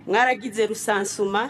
mwaragize rusansuma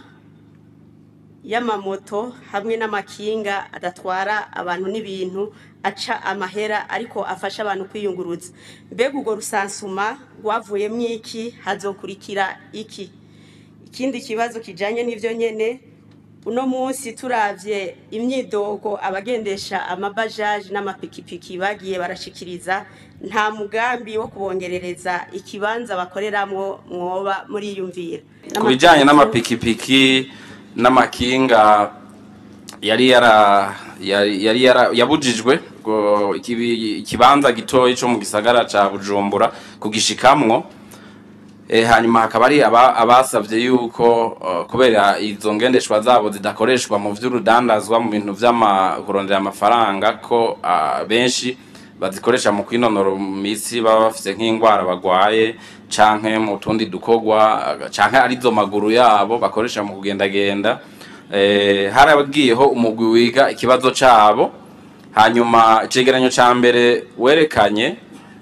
y'amamoto hamwe n'amakinga adatwara abantu n'ibintu aca amahera ariko afasha abantu kwiyunguruza mbega urwo rusansuma rwavuyemo iki hazokurikira iki ikindi kibazo kijanye n'ivyo nyene uno munsi turavye imyidogo abagendesha amabajaji n'amapikipiki bagiye barashikiriza nta mugambi wo kubongerereza ikibanza bakoreramwo mwoba muriyumvira ku bijyanye n'amapikipiki n'amakinga yari yara yari yari yara- yabujijwe ngo ikibi- ikibanza gitoyi cyo mu gisagara ca bujumbura kugishikamwo e, hanyuma hakaba ari aba- abasavye yuko uh, kubera izo ngendeshwa zabo zidakoreshwa mu vy'urudandazwa mu bintu vy'ama kurondera amafaranga ko uh, benshi bazikoresha mu kwinonora imitsi baba bafise nk'ingwara bagwaye canke mu tundi dukorwa uh, canke arizo maguru yabo bakoresha mu kugendagenda eh, haragiyeho umugwi wiga ikibazo cabo hanyuma icegeranyo ca mbere werekanye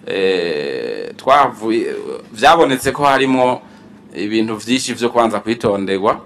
eh, twavuye vyabonetse ko harimo ibintu vyinshi vyo kwanza kwitonderwa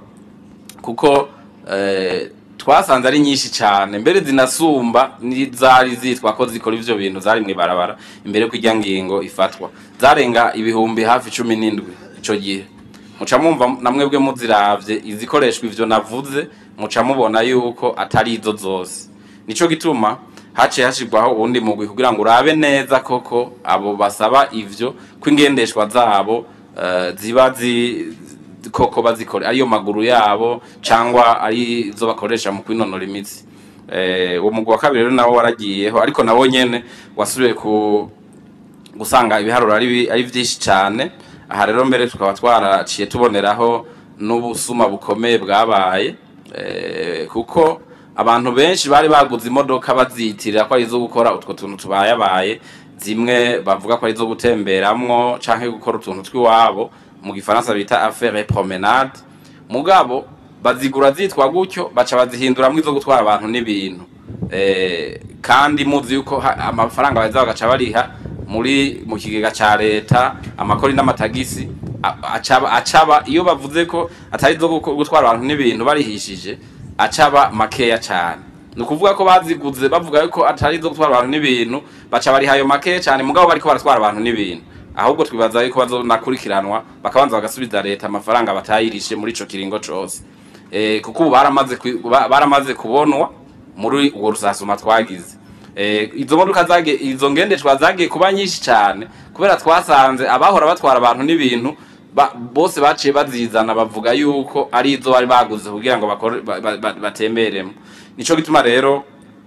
kuko eh, twasanze ari nyinshi cyane mbere zinasumba n'izari zitwa ko zikora ivyo bintu zari mw'ibarabara imbere ko irya ngingo ifatwa zarenga ibihumbi hafi cumi n'indwi ico gihe muca mwumva na mwebwe muziravye izikoreshwa ivyo navuze muca mubona yuko atari izo zose nico gituma haciye hashirwaho uwundi mugwi kugira ngo urabe neza koko abo basaba ivyo ko ingendeshwa zabo eh, ziba zi koko bazikora ariyo maguru yabo cyangwa ari zo bakoresha mu kwinonora imitsi eh uwo mugwi wa kabiri rero nawo waragiyeho ariko nawo nyene wasubiye ku gusanga ibiharuro ari bi- ari vyinshi cyane aha rero mbere tukaba twaraciye tuboneraho n'ubusuma bukomeye bwabaye eh, kuko abantu benshi bari baguze imodoka baziyitirira ko ari izo gukora utwo tuntu tubayabaye zimwe bavuga ko ari izo gutemberamwo canke gukora utuntu tw'iwabo mu gifaransa bita affaire promenade mugabo bazigura zitwa gutyo baca bazihinduramwo izo gutwara abantu n'ibintu eh, kandi muzi yuko ha- amafaranga baza bagaca bariha muri mu kigega ca leta amakori n'amatagisi a- acaba acaba iyo bavuze ko atari zo guko- gutwara abantu n'ibintu barihishije acaba makeya cane ni ukuvuga ko baziguze bavuga yuko atari zo gutwara abantu n'ibintu baca bariha ayo makeya cane mugabo bariko baratwara abantu n'ibintu ahubwo twibaza yuko bazonakurikiranwa bakabanza bagasubiza leta amafaranga batayirishe muri ico kiringo cose eh, kuko ubu baramaze kwi- ba- baramaze kubonwa muri urwo rusasuma twagize eh, izo modoka zage izo ngendeshwa zagiye kuba nyinshi cyane kubera twasanze abahora batwara abantu n'ibintu ba, bose baciye bazizana bavuga yuko ari izo bari baguze kugira ngo bakore ba- ba- ba- batemberemo nico gituma rero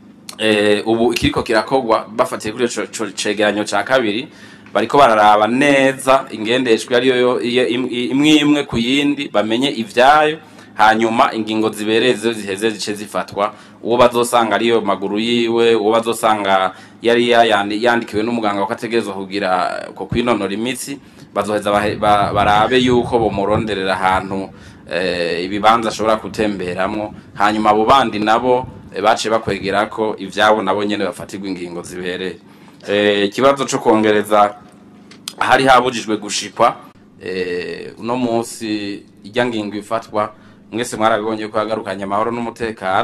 eh, ubu ikiriko kirakogwa bafatiye kuri ico ico cegeranyo ca kabiri bariko bararaba neza ingendeshwa ariyo yo- iyo im- imwe imwe ku yindi bamenye ivyayo hanyuma ingingo zibereye zo ziheze zice zifatwa uwo bazosanga ariyo maguru yiwe uwo bazosanga yari yayandi- yandikiwe n'umuganga ko ategerezwa kugira ko kwinonora imitsi bazoheza bahe- ba- barabe yuko bomuronderera ahantu eh, ibibanza ashobora gutemberamwo hanyuma abo bandi nabo eh, baciye bakwegera ko ivyabo nabo nyene bafatirwa ingingo zibereye Eh, ikibazo co kongereza hari habujijwe gushikwa eh, uno munsi irya ngingo ifatwa mwese mwarabibonye ko yagarukanye amahoro n'umutekano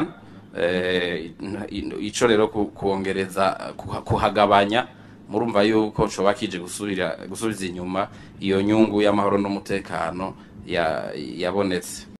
eh, ico rero ku- kuongereza kuha- kuhagabanya murumva yuko coba kije gusubira gusubiza inyuma iyo nyungu y'amahoro n'umutekano ya- yabonetse